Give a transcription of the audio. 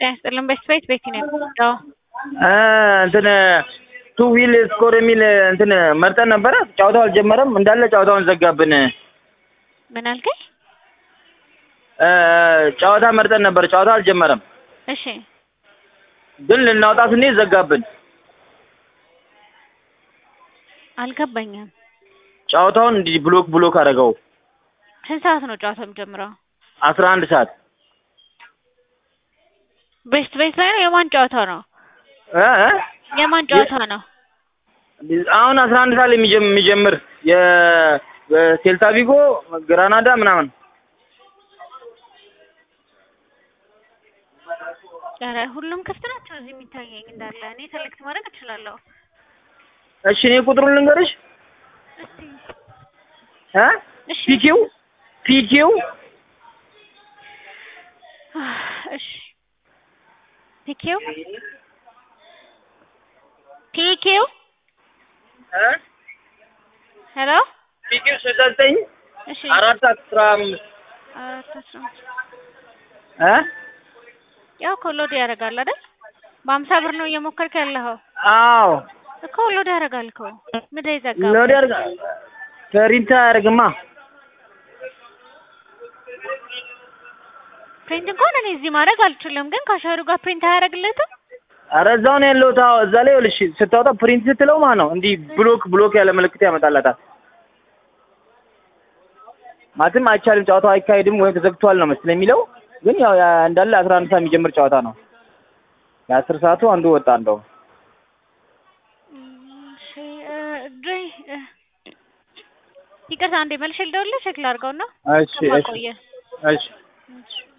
ጤና ይስጥልን። በስት ቤት ቤት ነው የምትወጣው? እንትን ቱ ዊል ስኮር የሚል እንትን መርጠን ነበረ። ጨዋታው አልጀመረም እንዳለ ጨዋታውን ዘጋብን። ምን አልከኝ? ጨዋታ መርጠን ነበር። ጨዋታው አልጀመረም፣ እሺ ግን ልናወጣ ስንሄድ ዘጋብን። አልገባኝም። ጨዋታውን እንዲህ ብሎክ ብሎክ አደረገው። ስንት ሰዓት ነው ጨዋታው የሚጀምረው? አስራ አንድ ሰዓት ቤስት ቤት ላይ ነው። የማን ጨዋታ ነው? እ እ የማን ጨዋታ ነው? አሁን አስራ አንድ ሰዓት ላይ የሚጀም- የሚጀምር የሴልታ ቪጎ ግራናዳ ምናምን ኧረ ሁሉም ክፍት ናቸው እዚህ የሚታየኝ እንዳለ። እኔ ሰሌክት ማድረግ እችላለሁ። እሺ እኔ ቁጥሩን ልንገርሽ እስቲ እ እሺ ፒኪው ፒኪው እሺ ፒኪው ፒኪው እ ሄሎ ፒኪው ስልሳ ዘጠኝ እሺ አራት አስራ አምስት አራት አስራ አምስት እ ያው እኮ ሎድ ያደርጋል አይደል? በሀምሳ ብር ነው እየሞከርክ ያለኸው አዎ እኮ ሎድ ያደርጋል እኮ ምድር ይዘጋ ሎድ ያድርጋ ፕሪንት አያደርግማ ፕሪንት እንኳን እኔ እዚህ ማድረግ አልችልም፣ ግን ካሸሩ ጋር ፕሪንት አያደርግለትም። ኧረ እዛው ነው ያለሁት። አዎ እዛ ላይ ይኸውልሽ ስታወጣ ፕሪንት ስትለው ማለት ነው እንዲህ ብሎክ ብሎክ ያለ ምልክት ያመጣላታል። ማለትም አይቻልም፣ ጨዋታው አይካሄድም ወይም ተዘግቷል ነው መሰለኝ የሚለው። ግን ያው ያ እንዳለ አስራ አንድ ሰዓት የሚጀምር ጨዋታ ነው። የአስር ሰዓቱ አንዱ ወጣ እንደው እሺ እ ድሬ እ ይቅርታ አንዴ መልሼ ልደውልልህ ቼክ ላድርገውና እሺ እሺ ከማቆየ እሺ እሺ